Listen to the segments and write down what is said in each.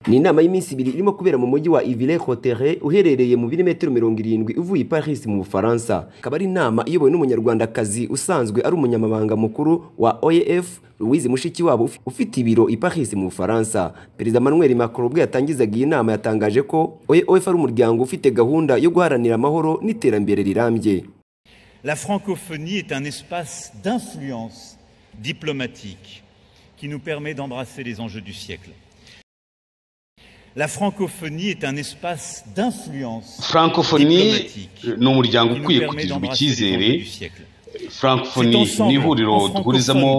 ni inama y'iminsi ibiri irimo kubera mu mujyi wa ivire kotere uherereye mu birometero mirongo irindwi uvuye i paris mu bufaransa ikaba ari inama iyobowe n'umunyarwandakazi usanzwe ari umunyamabanga mukuru wa oef louise mushikiwabo ufite ibiro i paris mu bufaransa perezida manuel macron ubwo yatangizaga iyi nama yatangaje ko oef ari umuryango ufite gahunda yo guharanira amahoro n'iterambere rirambye La francophonie est un espace d'influence diplomatique qui nous permet d'embrasser les enjeux du siècle. La francophonie est un espace d'influence francophonie diplomatique ni umuryango qui nous ukwiye permet kugirirwa d'embrasser les icyizere enjeux du siècle. francophonie ni ihuriro duhurizamo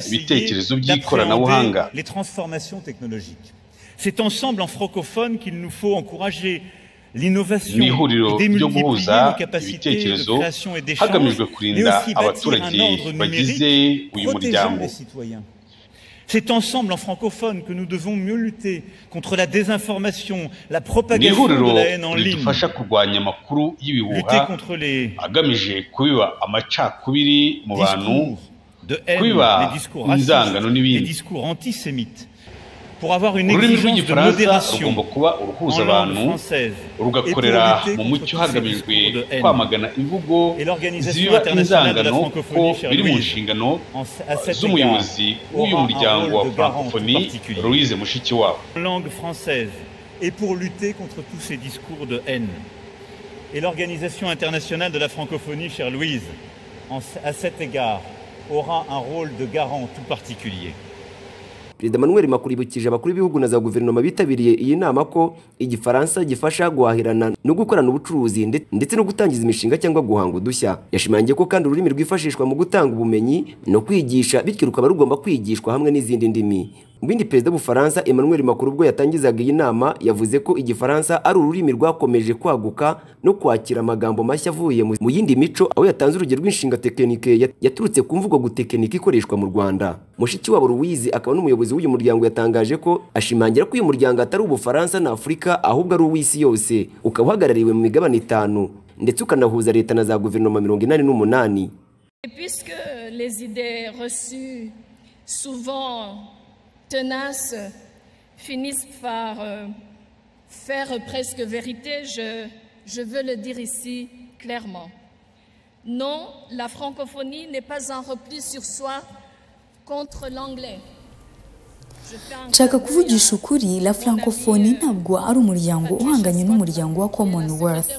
ibitekerezo by'ikoranabuhanga les transformations technologiques. C'est ensemble en francophone qu'il nous faut encourager l'innovation, ni ihuriro ryo démultiplier nos guhuza capacités ibitekerezo de création et d'échange, hagamijwe mais kurinda aussi bâtir abaturage un ordre bagize numérique uyu protégeant muryango les citoyens. C'est ensemble en francophone que nous devons mieux lutter contre la désinformation, la ni propagation ihuriro de la haine en ligne, ridufasha kurwanya amakuru lutter y'ibihuha contre les agamije kubiba amacakubiri mu bantu discours de haine, kwiba les discours inzangano racistes, n'ibindi. les discours antisémites, pour avoir une ururimi exigence de rw'igifaransa rugomba modération kuba en uruhuza langue abantu française rugakorera et pour mu lutter mucyo contre tous ces hagamijwe discours de haine. kwamagana imvugo Et l'Organisation zibiba internationale de la inzangano ko francophonie, cher biri mu Louise, nshingano En- à cet égard, z'umuyobozi w'uyu aura un muryango wa rôle de garant francophonie particulier louise mushikiwabo en langue française et pour lutter contre tous ces discours de haine. Et l'Organisation internationale de la francophonie, chère Louise, en- à cet égard, aura un rôle de garant tout particulier. perezida manuel macron yibukije abakuru b'ibihugu na za guverinoma bitabiriye iyi nama ko igifaransa gifasha guhahirana no gukorana ubucuruzi nde- ndetse no gutangiza imishinga cyangwa guhanga udushya yashimangiye ko kandi ururimi rwifashishwa mu gutanga ubumenyi no kwigisha bityo rukaba rugomba kwigishwa hamwe n'izindi ndimi mu bindi perezida w'ubufaransa emmanuel macron ubwo yatangizaga iyi nama yavuze ko igifaransa ari ururimi rwakomeje kwaguka no kwakira amagambo mashya avuye mu mu yindi mico aho yatanze urugero rw'inshinga tekinike yat- yaturutse ku mvugo gutekinika ikoreshwa mu rwanda mushikiwabo louise akaba n'umuyobozi w'uyu muryango yatangaje ko ashimangira ko uyu muryango atari ubufaransa na afurika ahubwo ari uw'isi yose ukaba uhagarariwe mu migabane itanu ndetse ukanahuza leta na za guverinoma mirongo inani n'umunani Et puisque les idées reçues, souvent tenaces, finissent par euh, faire presque vérité, je, je veux le dire ici clairement. Non, la francophonie n'est pas un repli sur soi contre l'anglais. Je fais un nshaka clin d'œil kuvugisha à- ukuri la francophonie ntabwo ari umuryango uhanganye n'umuryango wa commonwealth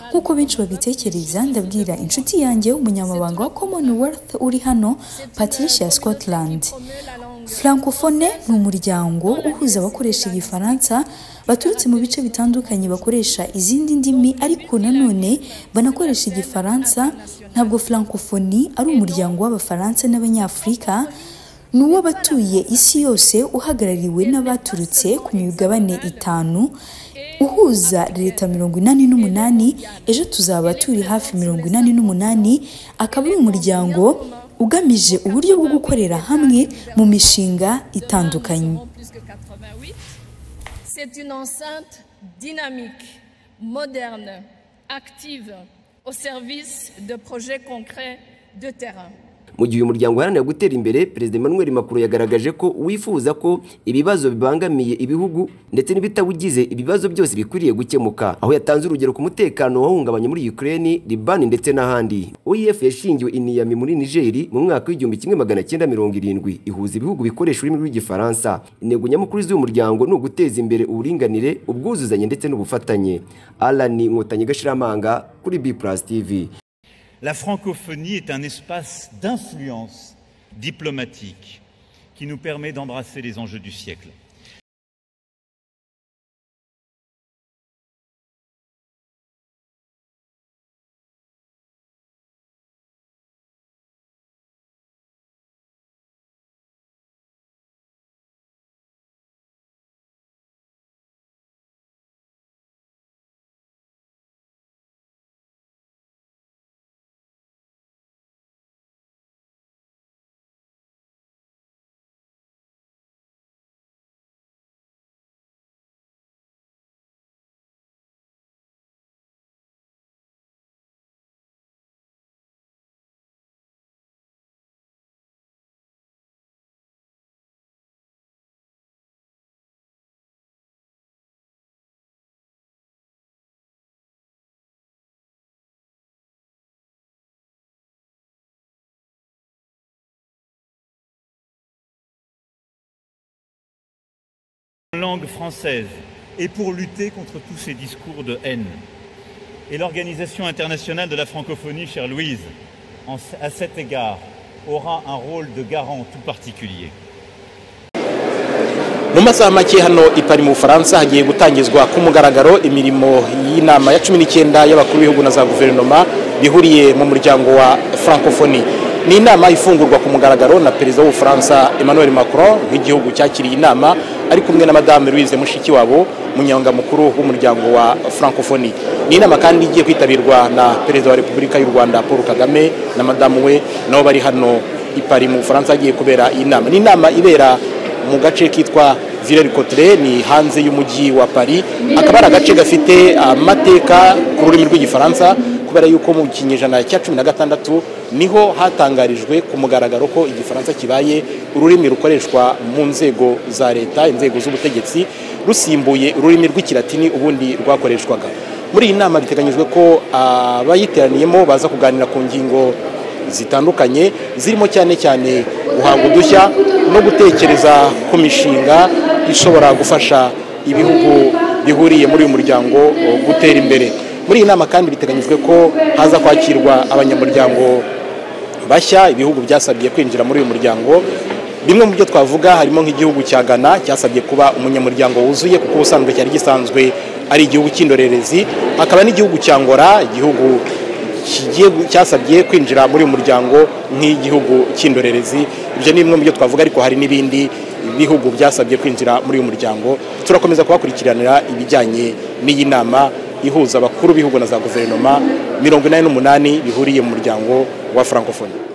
nk'uko benshi babitekereza ndabwira inshuti yanjye umunyamabanga wa commonwealth uri hano patricia scotland francophone ni umuryango uhuza abakoresha igifaransa baturutse mu bice bitandukanye bakoresha izindi ndimi ariko nanone banakoresha igifaransa ntabwo francophonie ari umuryango w'abafaransa n'abanyafurika ni uw'abatuye isi yose uhagarariwe n'abaturutse ku migabane itanu uhuza leta mirongo inani n'umunani ejo tuzaba turi hafi mirongo inani n'umunani akaba ari umuryango ugamije uburyo bwo gukorera hamwe mu mishinga itandukanye Plus que 88. C'est une enceinte dynamique, moderne, active, au service de projets concrets de terrain. mu gihe uyu muryango uharanira gutera imbere perezida emmanuel macron yagaragaje ko wifuza ko ibibazo bibangamiye ibihugu ndetse n'ibitawugize ibibazo byose bikwiriye gukemuka aho yatanze urugero ku mutekano wahungabanye muri ukraine libani ndetse n'ahandi oef yashingiwe i niyami muri nigeri mu mwaka w'igihumbi kimwe magana cyenda mirongo irindwi ihuza ibihugu bikoresha ururimi rw'igifaransa intego nyamukuru z'uyu muryango ni uguteza imbere uburinganire ubwuzuzanye ndetse n'ubufatanye alani inkotanyi gashiramanga kuri b plus tv La francophonie est un espace d'influence diplomatique qui nous permet d'embrasser les enjeux du siècle. langue française et pour lutter contre tous ces discours de haine. Et l'Organisation internationale de la francophonie, chère Louise, en- à cet égard, aura un rôle de garant tout particulier. mu masaha make hano i Paris mu bufaransa hagiye gutangizwa ku mugaragaro imirimo y'inama ya cumi n'icyenda y'abakuru b'ibihugu na za guverinoma bihuriye mu muryango wa francophonie ni inama ifungurwa ku mugaragaro na perezida w'ubufaransa emmanuel macron nk'igihugu cyakiriye inama ari kumwe na madame louise mushikiwabo munyamukuru w'umuryango wa francophonie ni inama kandi igiye kwitabirwa na perezida wa repubulika y'u rwanda paul kagame na madamu we nabo bari hano i Paris mu bufaransa hagiye kubera iyi nama ni inama ibera mu gace kitwa Villers Cotre ni hanze y'umujyi wa Paris akaba ari agace gafite amateka ku rurimi rw'igifaransa kubera yuko mu kinyejana cya cumi na gatandatu niho hatangarijwe ku mugaragaro ko igifaransa kibaye ururimi rukoreshwa mu nzego za leta inzego z'ubutegetsi rusimbuye ururimi rw'ikilatini ubundi rwakoreshwaga muri iyi nama biteganyijwe ko abayiteraniyemo baza kuganira ku ngingo zitandukanye zirimo cyane cyane guhanga udushya no gutekereza ku mishinga ishobora gufasha ibihugu bihuriye muri uyu muryango eh, gutera imbere muri iyi nama kandi biteganyijwe ko haza kwakirwa abanyamuryango bashya ibihugu byasabye kwinjira muri uyu muryango bimwe mu byo twavuga harimo nk'igihugu cya ghana cyasabye kuba umunyamuryango wuzuye kuko ubusanzwe cyari gisanzwe ari igihugu cy'indorerezi hakaba n'igihugu cya ngora igihugu kigiye cyasabye kwinjira muri uyu muryango nk'igihugu cy'indorerezi ibyo ni bimwe mu byo twavuga ariko hari n'ibindi bihugu byasabye kwinjira muri uyu muryango turakomeza kubakurikiranira ibijyanye n'iyi nama ihuza abakuru b'ibihugu na za guverinoma mirongo inani n'umunani bihuriye mu muryango wa francophonie